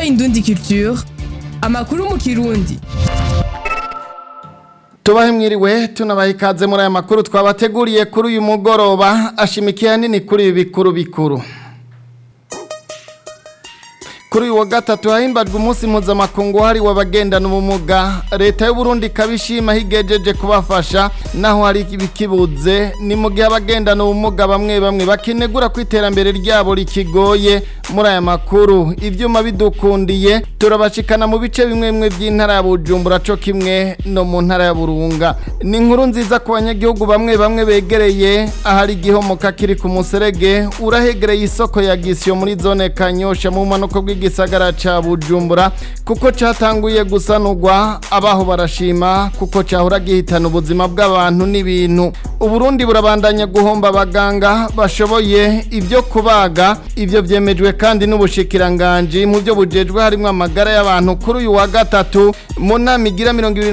Indundi Culture amakuru mu kirundi tubahe mwiriwe tunabaha ikaze muri aya makuru twabateguriye kuri uyu mugoroba ashimikiye hanini kuri ibi bikuru bikuru kuri uyu wa gatatu hahimbajwe umunsi mpuzamakungu wahariwe abagendana ubumuga leta y'u Burundi ikabishima higejeje kubafasha naho hari ibikibuze ni mu gihe abagendana ubumuga bamwe bamwe bakinegura ko iterambere ryabo rikigoye muri aya makuru ibyuma bidukundiye turabashikana mu bice bimwe bimwe by'intara ya Bujumbura co kimwe no mu ntara ya Burunga ni inkuru nziza ku banyagihugu bamwe bamwe begereye ahari igihomoka kiri ku muserege urahegereye isoko ya Gisyo muri zone Kanyosha mu manuko bw'igisagara ca Bujumbura kuko catanguye gusanurwa abaho barashima kuko cahora gihitana ubuzima bw'abantu n'ibintu Uburundi burabandanya guhomba abaganga bashoboye ibyo kubaga ibyo vyemejwe kandi n'ubushikiranganje mu byo bujejwe harimo amagara y'abantu kuri uyu wa gatatu mu nama igira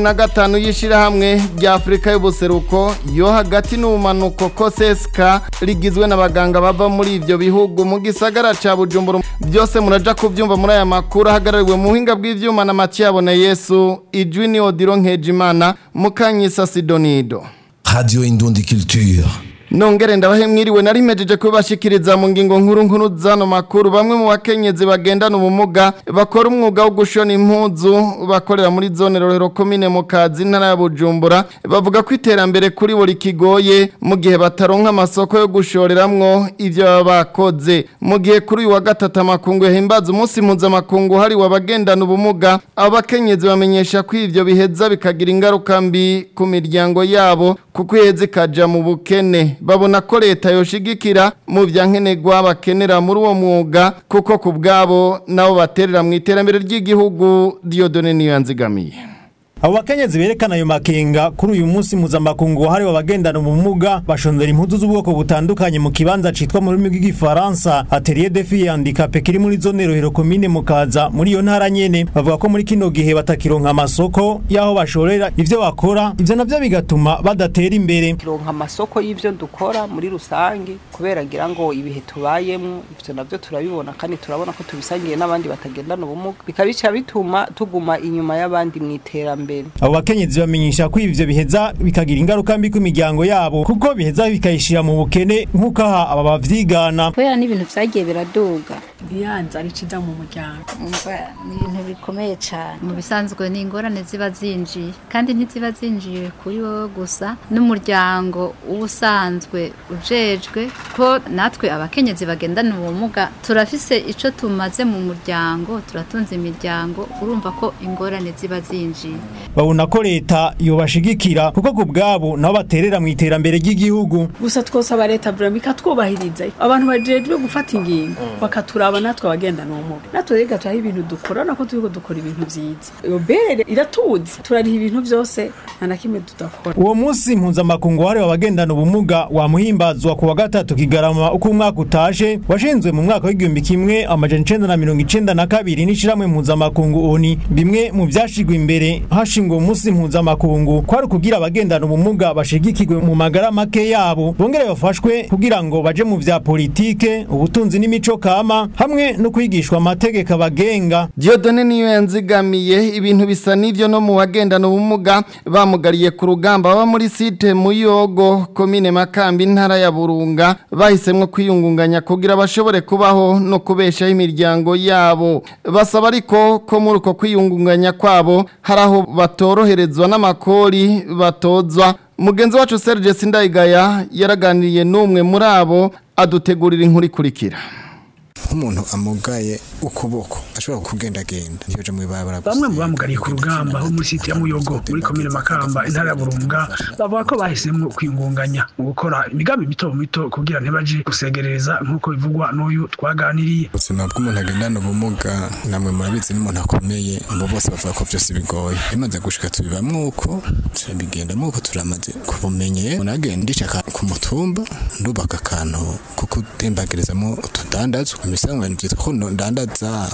25 y'ishirahamwe rya Afrika y'ubuseruko yo hagati n'ubumanuko koseska rigizwe n'abaganga bava muri ivyo bihugu mu gisagara ca Bujumbura byose muraja kuvyumva muri aya makuru ahagarariwe mu buhinga bw'ivyuma na Matiyabone Yesu ijwi ni Odiro Nkejimana mukanyisa Sidonido Radio Indundi Culture. Nongere ndabahe mwiriwe narimejeje kubashikiriza mu ngingo nkuru nkuru zano makuru bamwe mu bakenyezi bagendana ubumuga bakora umwuga wo gushona impuzu bakorera muri zone Rorero komine mu kazi ntara ya Bujumbura bavuga ko iterambere kuri buri kigoye mu gihe bataronka amasoko yo gushoreramwo ivyo baba bakoze mu gihe kuri uyu wa gatatu amakungu yahimbaza umunsi mpuzamakungu hariwe abagendana ubumuga abo bakenyezi bamenyesha ko ivyo biheza bikagira ingaruka mbi ku miryango yabo kuko iheza ikaja mu bukene babona ko leta yoshigikira mu vyankenerwa bakenera muri uwo mwuga kuko ku bwabo nabo baterera mu iterambere ry'igihugu Dieudonne niyo yanzigamiye abo bakenyezi berekana ayo makenga kuri uyu munsi mpuzamakungu wahariwe abagendana ubumuga bashondera impuzu z'ubwoko butandukanye mu kibanza citwa mu rurimi rw'igifaransa atelier de fille handicapé kiri muri zone rohero komine mukaza muri iyo ntara nyene bavuga ko muri kino gihe batakironka amasoko y'aho bashorera ivyo bakora ivyo navyo bigatuma badatera imbere turonka amasoko y'ivyo dukora muri rusange kubera ngira ngo ibihe tubayemwo ivyo navyo turabibona kandi turabona ko tubisangiye n'abandi batagendana ubumuga bikabica bituma tuguma inyuma y'abandi mu iterambere abo bakenyezi bamenyesha ko ivyo biheza bikagira ingaruka mbi ku miryango yabo kuko biheza bikayishira mu bukene nk'uko aha aba bavyigana kubera n'ibintu vyagiye biraduga ntiyanze ari ciza mu muryango umva ni ibintu bikomeye cyane mu bisanzwe ni ingorane ziba zinjiye kandi ntiziba zinjiye kuri wowe gusa n'umuryango uba usanzwe ujejwe ko natwe abakenyezi bagendana ubumuga turafise ico tumaze mu muryango turatunze imiryango urumva ko ingorane ziba zinjiye babona ko leta yobashigikira kuko ku bwabo nabo baterera mu iterambere ry'igihugu gusa twosaba leta vrema ikatwubahiriza abantu bajejwe gufata ingingo bakaturaba natwe abagendana ubumuga natwe rega turaho ibintu dukora nako turiko dukora ibintu vyiza iyo bere iratuzi turariha ibintu vyose nta na kimwe tudakora uwo munsi mpuzamakungu wahariwe abagendana ubumuga wamuhimbazwa ku wa gatatu kigarama uko umwaka utashe washinzwe mu mwaka w'igihumbi kimwe amajana icenda na mirongo icenda na kabiri n'ishirahamwe mpuzamakungu oni bimwe mu vyashigwa imbere hashingwa umunsi mpuzamakungu kwari kugira abagendana ubumuga bashigikirwe mu magara make yabo bongere bafashwe kugira ngo baje mu vya politike ubutunzi n'imico kama hamwe no kwigishwa amategeko abagenga Dieudonne niyo yanzigamiye ibintu bisa n'ivyo no mu bagendana ubumuga bamugariye ku rugamba baba muri site Muyogo komine Makambi ntara ya Burunga bahisemwe kwiyungunganya kugira bashobore kubaho no kubeshaho imiryango yabo basaba ariko ko muri uko kwiyungunganya kwabo hari aho batoroherezwa n'amakori batozwa mugenzi wacu Serge Sindayigaya yaraganiriye n'umwe muri abo adutegurira inkuru ikurikira nk'umuntu amugaye ukuboko ashobora kugendagenda ntiyoje mu ibarabara bamwe mu bamugariye ku rugamba ho muri site ya muyogo muri komine makamba intara ya burunga bavuga ko bahisemo kwingunganya mu gukora imigambi mito mito kugira ntibaje gusegereza nk'uko bivugwa n'uyu twaganiriye ubuzima bw'umuntu agendana ubumuga namwe murabizi n'umuntu akomeye abo bose bavuga ko byose bigoye bimaze gushika tubibamwo uko turabigendamo uko turamaze kubumenye umuntu agenda ndishaka ku mutumba ndubaka akantu kuko utembagerezamo utudandazwa imisango ibintu byitwa ko ndandaza kuko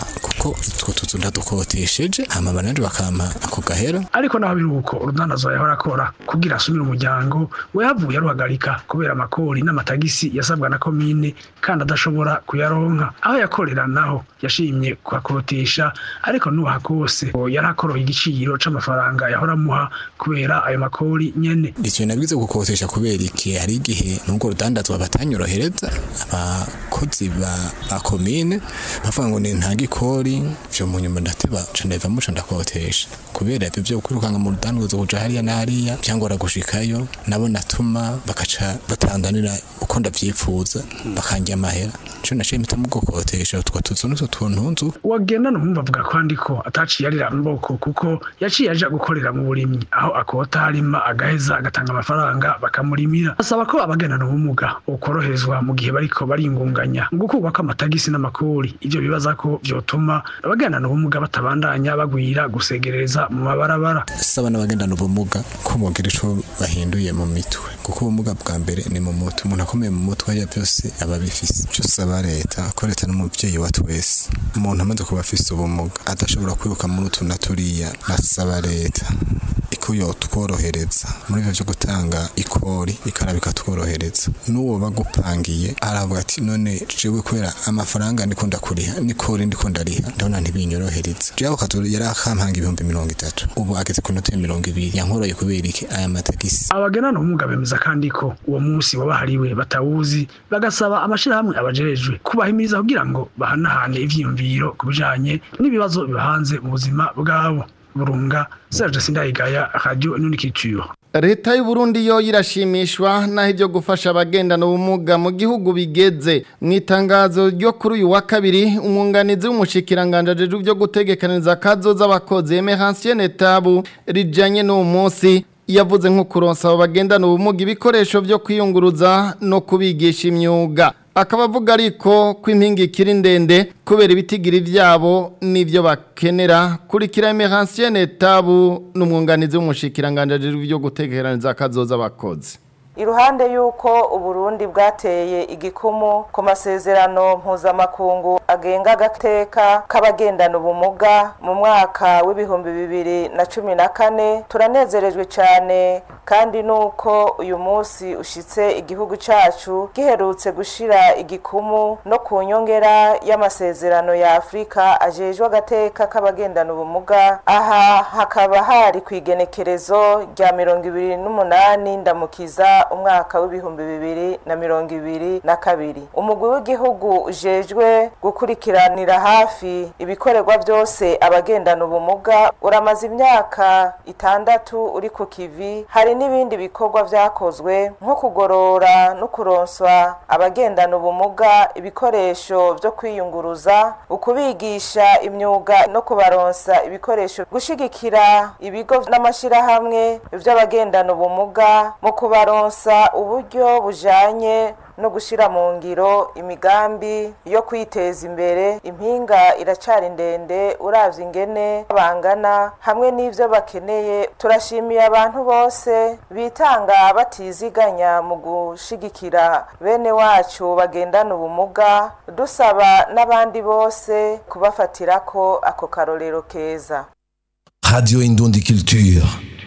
ko utwo tuzu ndadukotesheje hama banandi bakampa ako gahera ariko naho biri uko urudandazwa yahora akora kugira asumire umuryango we yavuye aruhagarika kubera amakori n'amatagisi yasabwa na komine kandi adashobora kuyaronka aho yakorera naho yashimye kuhakotesha ariko nuha kose yari akoroye igiciro c'amafaranga yahora amuha kubera ayo makori nyene icyo nabwize gukotesha kubera iki hari igihe nubwo rudandazwa batanyorohereza abakozi ba ba komine bavuga ngo ni nta gikori vyo mu nyuma ndateba ca ndava muca ndakotesha kubera ivyo vyo kwirukanga mu rudandazwa kuja hariya na hariya vyangora gushikayo nabo natuma bakaca batandanira uko ndavyifuza bakanjya amahera ico naciye mpita mu gukotesha utwo tuzu n'utwo tuntu nzu wagenda numva avuga kandi ko ataciye arira mboko kuko yaciye aja gukorera mu burimyi aho akota harima agaheza agatanga amafaranga bakamurimira asaba ko abagendana ubumuga ukoroherezwa mu gihe bariko baringunganya mu gukurwa kw'amatagisi n'amakori ivyo bibaza ko vyotuma abagendana ubumuga batabandanya bagwira gusegereza mu mabarabara saba n'abagendana ubumuga ko bogira ico bahinduye mu mitwe kuko ubumuga bwa mbere ni mu mutwe umuntu akomeye mu mutwe ya byose aba abifise ico saba leta ko leta n'umuvyeyi wa twese umuntu amaze kuba afise ubumuga adashobora kwiruka muri utu na turiya nasaba leta iko yotworohereza muri ivyo vyo gutanga ikori ikaraba ikatworohereza n'uwo bagupangiye aravuga ati none jewe kubera amafaranga ndiko ndakuriha n'ikori ndiko ndariha ndabona ntibinyorohereza jewe akatu yari akampanga ibihumbi mirongo itatu ubu ageze ku note mirongo ibiri yankoroye kubera iki aya matagisi abagendana ubumuga bemeza kandi ko uwo munsi wabahariwe batawuzi bagasaba amashirahamwe abajejwe kubahimiriza kugira ngo bahanahane ivyiyumviro ku bijanye n'ibibazo bibahanze mu buzima bwabo burunga Serge Sindayigaya Radio Nunikiture leta y'u Burundi yo irashimishwa naho ibyo gufasha abagendana ubumuga mu gihugu bigeze mu itangazo ryo kuri uyu wa kabiri umwunganizi w'umushikiranganje ajejwe byo gutegekaniriza akazoza abakozi Emeransiene Tabu rijanye n'uwo munsi yavuze nko kuronsa abo bagendana ubumuga ibikoresho byo kwiyunguruza no kubigisha imyuga akaba avuga ariko ko impinga ikiri ndende kubera ibitigiri byabo n'ibyo bakenera kurikira Emeransiene Tabu n'umwunganizi w'umushikiranganje byo gutegeraniza akazoza abakozi iruhande y'uko uburundi bwateye igikumu ku masezerano mpuzamakungu agenga agateka k'abagendana ubumuga mu mwaka w'ibihumbi bibiri na cumi na kane turanezerejwe cyane kandi nuko uyu munsi ushitse igihugu cyacu giherutse gushira igikumu no ku nyongera y'amasezerano ya afurika ajejwe agateka k'abagendana ubumuga aha hakaba hari ku igenekerezo rya mirongo ibiri n'umunani ndamukiza umwaka w'ibihumbi bibiri na mirongo ibiri na kabiri umugwi w'igihugu ujejwe gukurikiranira hafi ibikorerwa byose abagendana ubumuga uramaze imyaka itandatu uri ku kivi hari n'ibindi bikorwa byakozwe nko kugorora no kuronswa abagendana ubumuga ibikoresho byo kwiyunguruza ukubigisha imyuga no kubaronsa ibikoresho gushigikira ibigo n'amashyirahamwe by'abagendana ubumuga mu kubaronsa uburyo bujanye no gushyira mu ngiro imigambi yo kwiteza imbere impinga iracari ndende uravye ingene bangana hamwe n'ivyo bakeneye turashimiye abantu bose bitanga batiziganya mu gushigikira bene wacu bagendana ubumuga dusaba n'abandi bose kubafatirako ako karorero keza Radio Indundi Culture.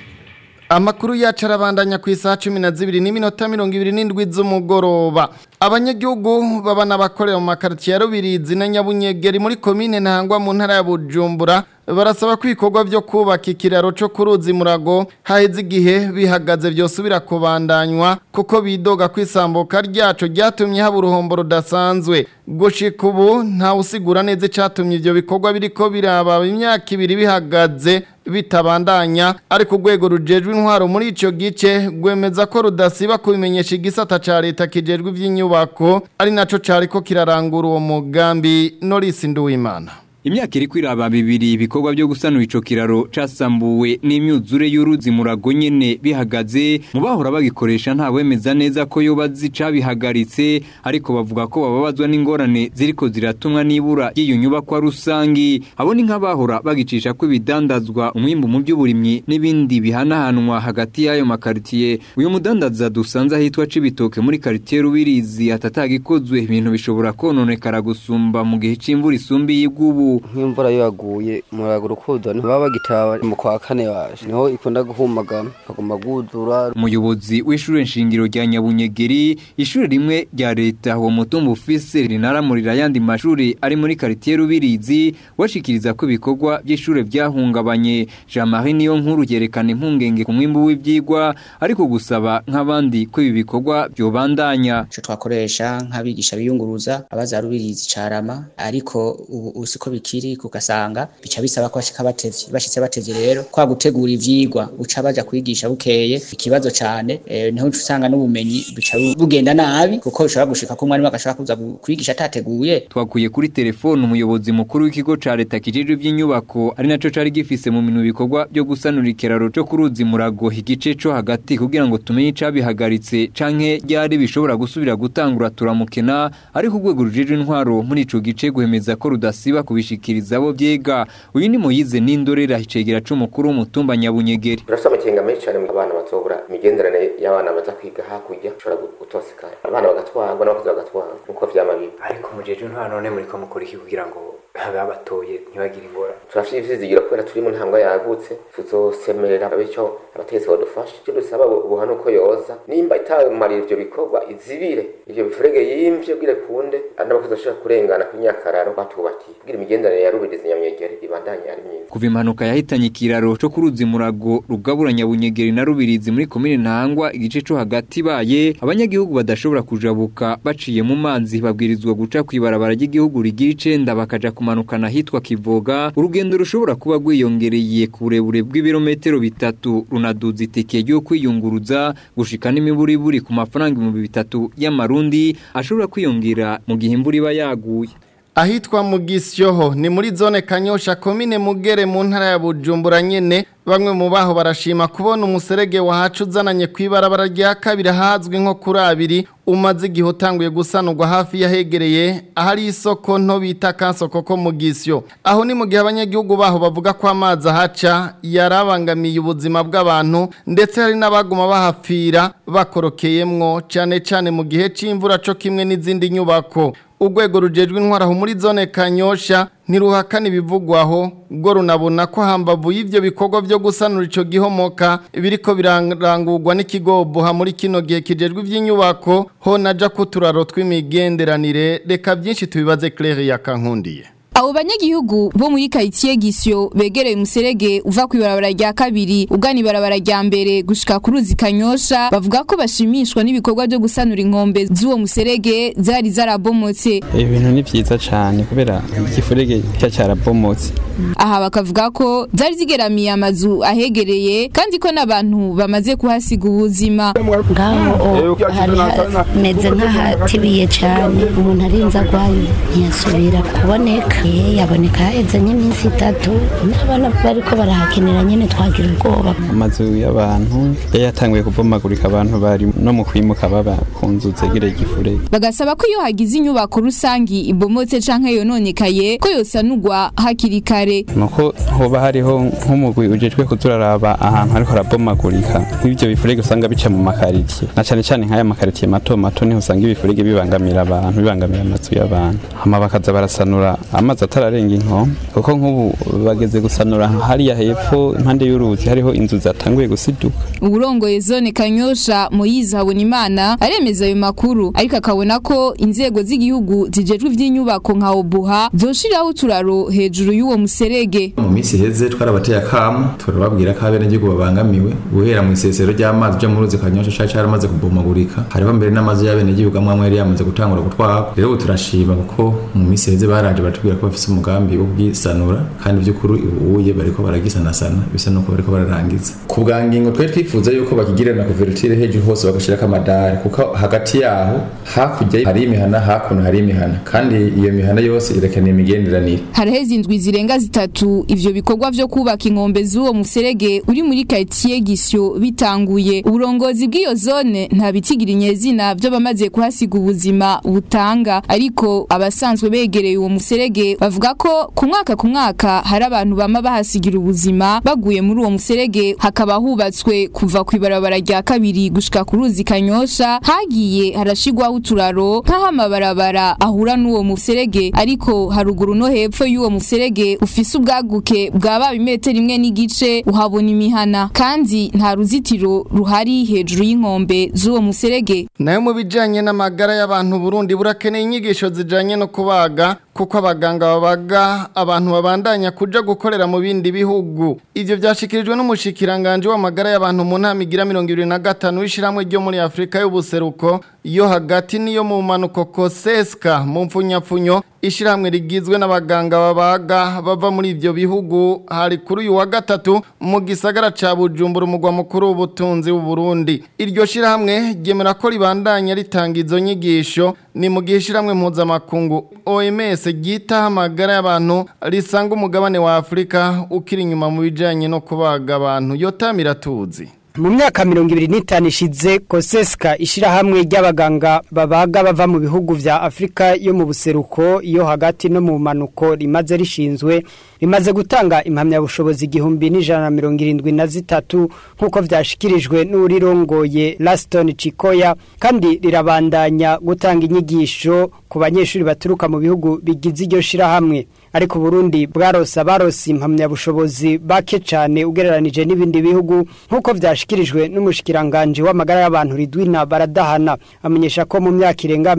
Amakuru yacu arabandanya ku isaha cumi na zibiri n'iminota mirongo ibiri n'indwi z'umugoroba abanyagihugu baba n'abakorera mu makaritiye ya rubirizi na nyabunyegeri muri komine ntangwa mu ntara ya bujumbura barasaba ko ibikorwa byo kubaka ikiraro cyo ku ruzi murago haheze igihe bihagaze byosubira kubandanywa kuko bidoga ko isambuka ryacu ryatumye haba uruhombo rudasanzwe gushika ubu ntawe usigura neza icyatumye ibyo bikorwa biriko biraba imyaka ibiri bihagaze bitabandanya ariko urwego rujejwe intwaro muri icyo gice rwemeza ko rudasiba kubimenyesha igisata cya leta kijejwe iby'inyubako ari nacyo cyari ko kirarangura uwo mugambi norisi nduwimana Imyaka iri kwiraba bibiri ibikorwa byo gusanura ico kiraro casambuwe n'imyuzure y'uruzi murago nyene bihagaze mu bahora bagikoresha nta wemeza neza ko yoba zicabihagaritse ariko bavuga ko bababazwa n'ingorane ziriko ziratumwa n'ibura ry'iyo nyubakwa rusangi abo ni nk'abahora bagicisha ko ibidandazwa umwimbu mu by'uburimyi n'ibindi bihanahanwa hagati y'ayo makaritiye uyu mudandaza dusanze ahitwa Cibitoke muri karitiye Rubirizi atatagikozwe ibintu bishobora kononekara gusumba mu gihe c'imvura isumbi y'igubu gihugu nk'imvura iyo yaguye umuyaga urukundo ntibaba bagitaba mu kwa kane waje niho ikunda guhumagana kaguma gudura umuyobozi w'ishure nshingiro rya Nyabunyegeri ishure rimwe rya leta uwo mutumba ufise rinaramurira ayandi mashuri ari muri quartier Rubirizi washikiriza ko ibikorwa by'ishure byahungabanye Jean-Marie niyo nkuru yerekana impungenge ku mwimbu w'ivyigwa ariko gusaba nk'abandi ko ibi bikorwa byobandanya ico twakoresha nk'abigisha biyunguruza abaza Rubirizi carama ariko ubu usiko bikiri kugasanga bica bisaba ko bashika batevye bashitse batevye rero kwa gutegura ivyigwa uca baja kwigisha bukeye ikibazo cane eh, niho usanga n'ubumenyi bica bugenda nabi kuko bishobora gushika ko umwarimu agashaka kuza kwigisha atateguye twakuye kuri telefone umuyobozi mukuru w'ikigo ca leta kijejwe by'inyubako ari naco cari gifise mu minwe ibikorwa byo gusanura ikiraro co kuruzi murago igice co hagati kugira ngo tumenye icabihagaritse canke ryari bishobora gusubira gutangura turamukena ariko urwego rujejwe intwaro muri ico gice guhemeza ko rudasiba kubishikiriza abo vyega uyu ni muyize n'indorera icegera c'umukuru w'umutumba nyabunyegeri turafite amakenga menshi cyane mu abana bazobura imigenderanire y'abana baza kwiga hakurya ushobora gutosikana abana bagatwarwa n'abakozi bagatwarwa nk'uko vyama biba ariko mujeje ntwara none muriko mukora iki kugira ngo babatoye ntibagire ingora turafite ivyizigiro kubera turi mu ntambwe yagutse tuzosemerera bityo abategetsi badufasha icyo dusaba ubuha nuko yoza nimba itamarira ivyo bikorwa izibire ivyo bifurege yimvye bwire kunde n'abakozi bashobora kurengana ku nyakararo batubakiye kugira imigenderanire ya rubirizi nyamyegere ibandanye ari myiza kuva impanuka yahitanye ikiraro co kuruzi murago rugabura nyabunyegeri na rubirizi muri komine ntangwa igice co hagati baye abanyagihugu badashobora kujabuka baciye mu mazi babwirizwa guca kw'ibarabara ry'igihugu rigira icenda bakaja kumanukana hitwa kivoga urugendo rushobora kuba rwiyongereye ku burebure bw'ibirometero bitatu runaduza itike ryo kwiyunguruza gushika n'imiburiburi ku mafaranga ibihumbi bitatu y'amarundi ashobora kwiyongera mu gihe imvura iba yaguye ahitwa mu gisyoho ni muri zone kanyosha komine mugere mu ntara ya bujumbura nyene bamwe mu baho barashima kubona umuserege wahacu uzananye ku ibarabara rya kabiri ahazwi nko kuri abiri umaze igihe utanguye gusanurwa hafi yahegereye ahari isoko nto bita kansoko ko mu gisyo aho ni mu gihe abanyagihugu baho bavuga ko amazi ahaca yarabangamiye ubuzima bw'abantu ndetse hari n'abaguma bahapfira bakorokeyemwo cyane cyane mu gihe c'imvura co kimwe n'izindi nyubako urwego rujejwe intwaraho muri zone kanyosha ntiruhakana ibivugwaho ubwo runabona ko hambavu y'ivyo bikorwa byo gusanura ico gihomoka biriko birarangurwa n'ikigoboha muri kino gihe kijejwe ivy'inyubako ho naja kuturaro tw'imigenderanire reka byinshi tubibaze Claire yakankundiye Abo banyagihugu bo muri quartier Gisyo begereye umuserege uva ku ibarabara rya kabiri ugana ibarabara rya mbere gushika ku ruzi Kanyosha bavuga ko bashimishwa n'ibikorwa byo gusanura inkombe z'uwo muserege zari zarabomotse ibintu ni vyiza cyane kubera igifurege cya cyarabomotse aha bakavuga ko zari zigeramiye amazu ahegereye kandi ko n'abantu bamaze kuhasiga ubuzima ngaho hari hameze nk'ahatibiye cyane umuntu arinze agwayo ntiyasubira kuboneka yaboneka haheze nk'iminsi itatu n'abana bariko barahakenera nyene twagira ubwoba amazu y'abantu yari yatanguye kubomagurika abantu bari no mu kwimuka baba ku nzu zegereye igifurege bagasaba ko iyo hagize inyubako rusangi ibomotse canke yononekaye ko yosanurwa hakiri kare nuko hoba hariho nk'umugwi ujejwe kuturaraba ahantu hariko harabomagurika nk'ivyo bifurege usanga bica mu makaritiye na cane cane nk'aya makaritiye mato mato niho usanga ibifurege bibangamira abantu bibangamira amazu y'abantu hama bakaza barasanura amazi atararenga inkombe kuko nk'ubu bageze gusanura hariya hepfo impande y'uruzi hariho inzu zatanguye gusiduka uburongoye zone kanyosha Moyize Habonimana aremeza ayo makuru ariko akabona ko inzego z'igihugu zijejwe ivy'inyubako nka Obuha zoshiraho uturaro hejuru y'uwo muserege mu minsi iheze twarabateye akamu turababwira ko abenegihugu babangamiwe guhera mu isesero ry'amazi ryo mu ruzi kanyosha cari caramaze kubomagurika hariho mbere n'amazi y'abenegihugu amwe amwe yari yamaze gutangura gutwarwa rero ubu turashima kuko mu minsi iheze baraje batubwira ko bafise umugambi wo kugisanura kandi by'ukuri ubuye bariko baragisanasana bisa nuko bariko bararangiza ku bwa ngingo twari twifuza yuko bakigira na kuvertire hejuru hose bagashirako amadari kuko hagati yaho hakurya hari imihana hakuno hari imihana kandi iyo mihana yose irakeneye imigenderanire haraheze indwi zirenga zitatu ivyo bikorwa vyo kubaka inkombe z'uwo muserege uri muri quartier Gisyo bitanguye uburongozi bw'iyo zone nta bitigira inyezina vyo bamaze kuhasiga ubuzima butanga ariko abasanzwe begereye uwo muserege muserege bavuga ko ku mwaka ku mwaka hari abantu bama bahasigira ubuzima baguye muri uwo muserege hakaba hubatswe kuva ku ibarabara rya kabiri gushika ku ruzi kanyosha hagiye harashigwaho uturaro nk'aho amabarabara ahura n'uwo muserege ariko haruguru no hepfo y'uwo muserege ufise ubwaguke bwaba imetero imwe n'igice uhabona imihana kandi nta ruzitiro ruhari hejuru y'inkombe z'uwo muserege nayo mu bijanye n'amagara y'abantu Burundi burakeneye inyigisho zijanye no kubaga kuko abaganga babaga abantu babandanya kuja gukorera mu bindi bihugu ivyo vyashikirijwe n'umushikiranganje w'amagara y'abantu mu ntama igira 25 w'ishiramwe ryo muri Afrika y'ubuseruko yo hagati niyo mu manuko koseska mu mfunyapfunyo ishiramwe rigizwe n'abaganga babaga bava muri ivyo bihugu hari kuri uyu wa gatatu mu gisagara ca Bujumbura umugwa mukuru w'ubutunzi w'u Burundi iryo shiramwe ryemera ko ribandanya ritanga izo nyigisho ni mu gihe ishiramwe mpuzamakungu OMS ryitaho amagara y'abantu risanga umugabane wa Afrika ukiri inyuma mu bijanye no kubaga abantu yotamira tuzi mu myaka mirongo ibiri n'itanu ishize koseska ishyirahamwe ry'abaganga babaga bava mu bihugu vya afurika yo mu buseruko iyo hagati no mu manuko rimaze rishinzwe rimaze gutanga impamyabushobozi igihumbi n'ijana na mirongo irindwi na zitatu nk'uko vyashikirijwe n'urirongoye laston cikoya kandi rirabandanya gutanga inyigisho ku banyeshuri baturuka mu bihugu bigize iryo shirahamwe ariko Burundi bwarose abarose impamyabushobozi bake cyane ugereranije n'ibindi bihugu nk'uko vyashikirijwe n'umushikiranganje w'amagara y'abantu Ridwina Baradahana amenyesha ko mu myaka irenga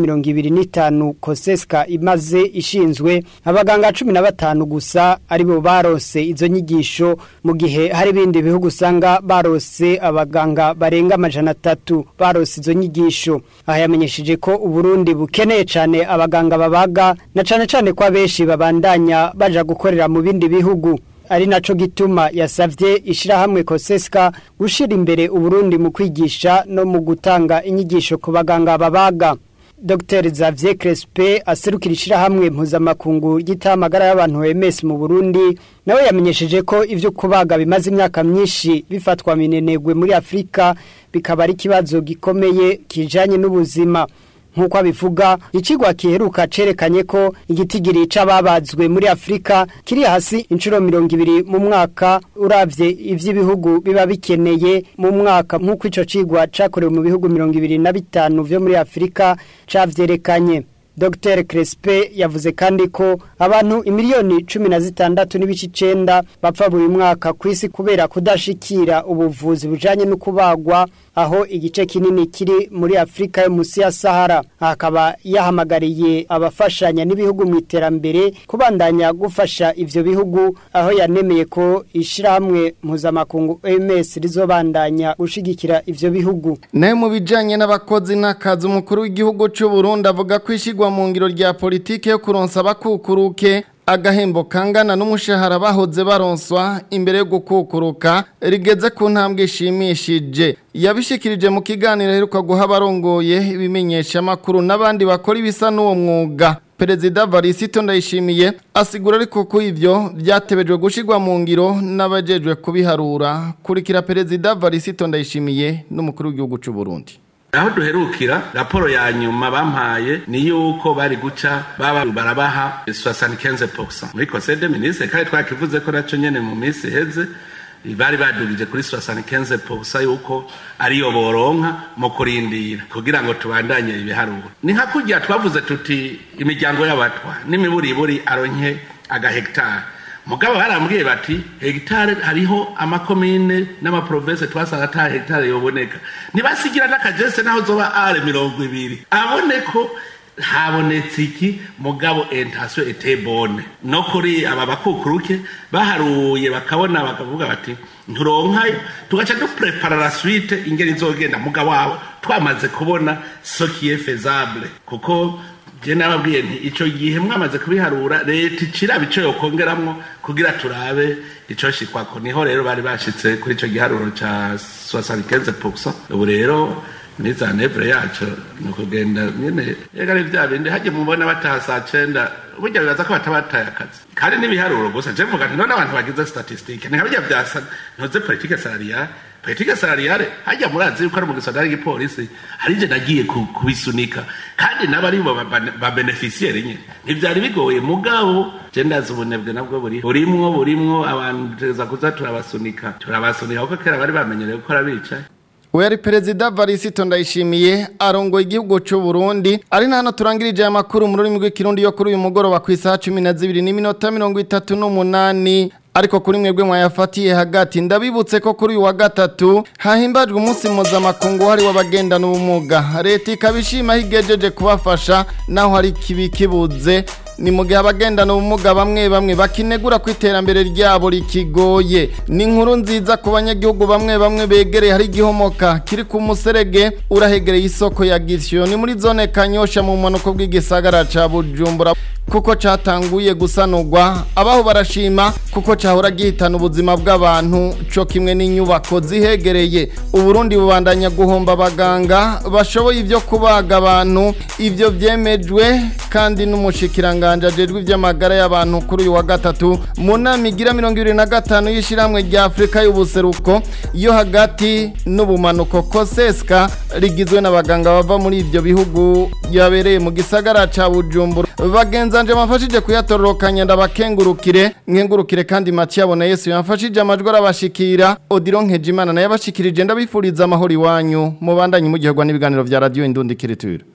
25 Koseska imaze ishinzwe abaganga 15 gusa aribo barose izo nyigisho mu gihe hari ibindi bihugu usanga barose abaganga barenga amajana atatu barose izo nyigisho aha yamenyesheje ko Uburundi bukeneye cyane abaganga babaga na cyane cyane kwa benshi babandanya baja gukorera mu bindi bihugu ari naco gituma yasavye ishirahamwe Koseska gushira imbere Uburundi mu kwigisha no mu gutanga inyigisho ku baganga babaga Dr Xavier Crespe aserukira ishirahamwe mpuzamakungu ry'itamagara y'abantu OMS mu Burundi nawe yamenyesheje ko ivyo kubaga bimaze imyaka myinshi bifatwa minenegwe muri Afrika bikaba ari kibazo gikomeye kijanye n'ubuzima nk'uko abivuga ikigwa kiheruka cerekanye ko igitigiri c'ababazwe muri Afrika kiri hasi inshuro mirongo ibiri mu mwaka uravye ivy'ibihugu biba bikeneye mu mwaka nk'uko ico cigwa cakorewe mu bihugu mirongo ibiri na bitanu vyo muri Afrika cavyerekanye Dr Crespe yavuze kandi ko abantu imiliyoni cumi na zitandatu n'ibice icenda bapfa buri mwaka ku isi kubera kudashikira ubuvuzi bujanye no kubagwa aho igice kinini kiri muri Afrika yo musi ya Sahara akaba yahamagariye abafashanya n'ibihugu mu iterambere kubandanya gufasha ivyo bihugu aho yanemeye ko ishiramwe mpuzamakungu OMS rizobandanya gushigikira ivyo bihugu nayo mu bijanye n'abakozi n'akazi umukuru w'igihugu cy'u Burundi avuga ko ishigwa mu ngiro rya politike yo kuronsa abakukuruke agahembo kangana n'umushahara bahoze baronswa imbere yo gukukuruka rigeze ku ntambwe ishimishije yabishikirije mu kiganiro aheruka guha abarongoye ibimenyesha amakuru n'abandi bakora ibisa n'uwo mwuga perezida varisito ndayishimiye asigura ariko ko ivyo byatebejwe gushigwa mu ngiro n'abajejwe kubiharura kurikira perezida varisito ndayishimiye n'umukuru w'igihugu cy'u Burundi aho duherukira raporo ya nyuma bampaye ni yuko bari guca baba barabaha 75% muri conseil des ministres kandi twakivuze ko naco nyene mu minsi heze bari badugije kuri 75% yuko ariyo boronka mu kurindira kugira ngo tubandanye ibiharuro ni nka kurya twavuze tuti imiryango y'abatwa n'imiburiburi aronke agahegitari mugabo barambwiye bati hegitare hariho amakomine n'amaprovinsi twasanga ata hegitare yoboneka ntibasigira n'akajese naho zoba are mirongo ibiri abone ko habonetse iki mugabo entasiyo etebone no kuri aba bakukuruke baharuye bakabona bakavuga bati nturonkayo tugaca duprepara la suite ingeri izogenda mugabo wabo twamaze kubona sokiye fezable kuko je nababwiye nti ico gihe mwamaze kubiharura leta iciraba ico yokongeramwo kugira turabe ico shikwako niho rero bari bashitse kuri ico giharuro ca 75% ubu rero niza nevre yacu nukugenda nyene ega ari vya bindi haje mubona bataha saa cenda burya bibaza ko batabataye akazi kandi n'ibiharuro gusa je mvuga nti none abantu bagize statistique ni nkabirya vyasa ntuze politique salariale politike salariale hajya murazi yuko ari mu gisagara y'igipolisi hari je nagiye ku- kubisunika kandi n'abari bo ba- ba- ba beneficiaire nyine ntivyari bigoye mugabo je ndazi ubunebwe nabwo buri burimwo burimwo abantu teza kuza turabasunika turabasunika kuko kera bari bamenyereye gukora bicaye we yari perezida varisito ndayishimiye arongoye igihugu cy'u Burundi ari na hano turangirije aya makuru mu rurimi rw'ikirundi yo kuri uyu mugoroba ku isaha cumi na zibiri n'iminota mirongo itatu n'umunani ariko kuri mwebwe mwayafatiye hagati ndabibutse ko kuri uyu wa gatatu hahimbajwe umunsi mpuzamakungu wahariwe abagendana ubumuga leta ikaba ishima higejeje kubafasha naho hari ikibi kibuze ni mu gihe abagendana ubumuga bamwe bamwe bakinegura ku iterambere ryabo rikigoye ni inkuru nziza ku banyagihugu bamwe bamwe begereye hari igihomoka kiri ku muserege urahegereye isoko ya gisyo ni muri zone kanyosha mu mpanuka bw'igisagara ca bujumbura kuko catanguye gusanurwa abaho barashima kuko cahora gihitana ubuzima bw'abantu co kimwe n'inyubako zihegereye uburundi bubandanya guhomba abaganga bashoboye ivyo kubaga abantu ivyo vyemejwe kandi n'umushikiranganje ajejwe ivy'amagara y'abantu kuri uyu wa gatatu mu nama igira mirongo ibiri na gatanu y'ishirahamwe rya afurika y'ubuseruko yo hagati n'ubumanuko koseska rigizwe n'abaganga bava muri ivyo bihugu yabereye mu gisagara ca bujumbura bagenzanje bamfashije kuyatororokanya ndabakengurukire nkengurukire kandi Mathieu abona Yesu yamfashije amajwi arabashikira Odilon Nkejimana naye abashikirije ndabifuriza amahoro iwanyu mubandanye mugihogwa n'ibiganiro vya radio Indundi Kiritura